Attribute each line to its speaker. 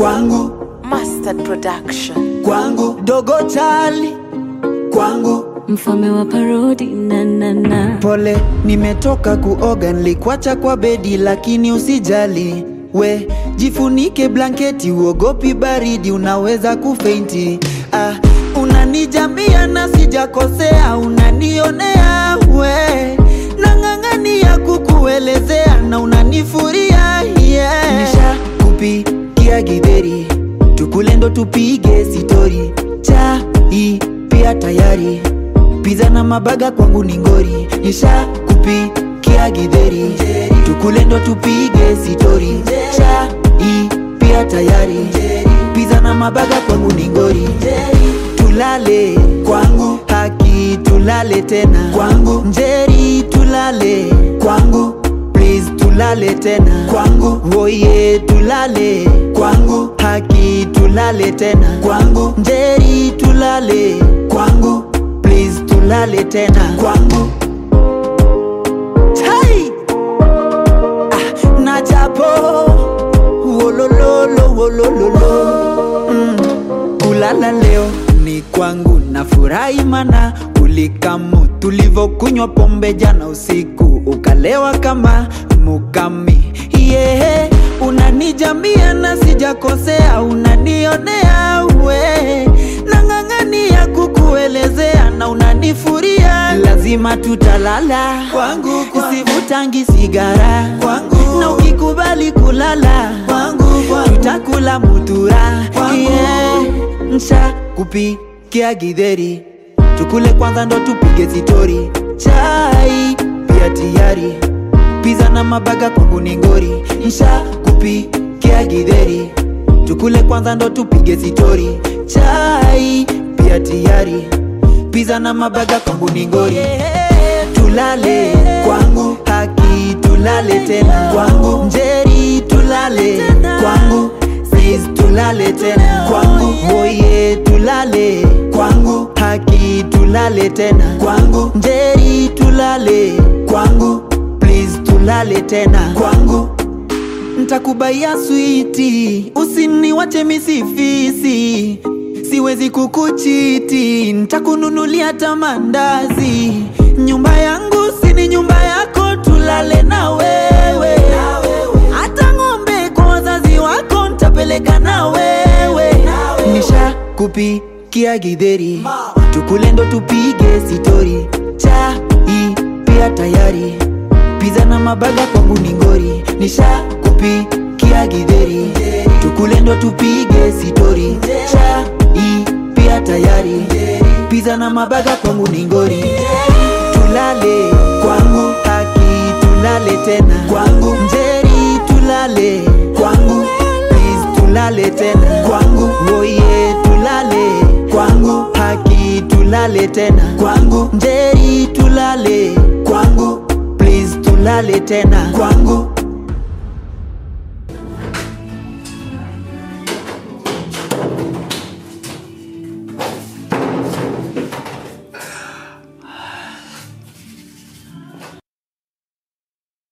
Speaker 1: kwangu
Speaker 2: Mustard Production.
Speaker 1: kwangu dogo chali kwangu
Speaker 3: mfalme wa parodi na na na
Speaker 1: pole nimetoka kuoga nlikwacha kwa bedi lakini usijali we jifunike blanketi uogopi baridi unaweza kufeinti ah, unanijambia na sijakosea unanionea we nang'ang'ania kukuelezea na unanifuria yeah. nisha kupikia gidheri tukule ndo tupige sitori chai pia tayari Pizza na mabaga kwangu ni ngori Nisha kupikia gidheri Tukule ndo tupige sitori Chai pia tayari Pizza na mabaga kwangu ni ngori Tulale kwangu Haki tulale tena kwangu Njeri tulale kwangu Please tulale tena kwangu Woye tulale kwangu Haki tulale tena kwangu Njeri tulale kwangu Please tulale tena kwangu Chai! Ah, na japo wolololo wolololo mm. kulala leo ni kwangu na furahi mana ulikamu tulivokunywa pombe jana usiku ukalewa kama mukami yeah. unanijambia na sijakosea unanionea we nang'ang'ania kukuelezea na unanifuria lazima tutalala kwangu usivutangi sigara kwangu na ukikubali kulala kwangu tutakula mutura yeah. nsha kupikia gidheri tukule kwanza ndo tupige sitori chai pia tayari Pizza na mabaga kwangu ni ngori Nsha kupikia gidheri Tukule kwanza ndo tupige sitori Chai pia tayari Pizza na mabaga kwangu ni ngori Tulale kwangu Haki tulale tena kwangu Njeri tulale kwangu Please tulale tena kwangu Woye tulale kwangu Haki tulale tena kwangu Njeri tulale kwangu Please tulale tena kwangu Ntakubaia switi Usiniwache misifisi Siwezi kukuchiti Ntakununulia tamandazi Nyumba yangu sini nyumba yako Tulale na wewe Hata ng'ombe kwa wazazi wako Ntapeleka na wewe Nisha kupikia gidheri Tukule ndo tupige sitori Chai pia tayari Pizza na mabaga kwangu ni ngori Nisha kupikia gidheri Tukule ndo tupige sitori Chai pia tayari Pizza na mabaga kwangu ni ngori Tulale kwangu Haki tulale tena kwangu Njeri tulale kwangu Please tulale tena kwangu Woye tulale kwangu Haki tulale tena kwangu Njeri tulale kwangu Please tulale tena kwangu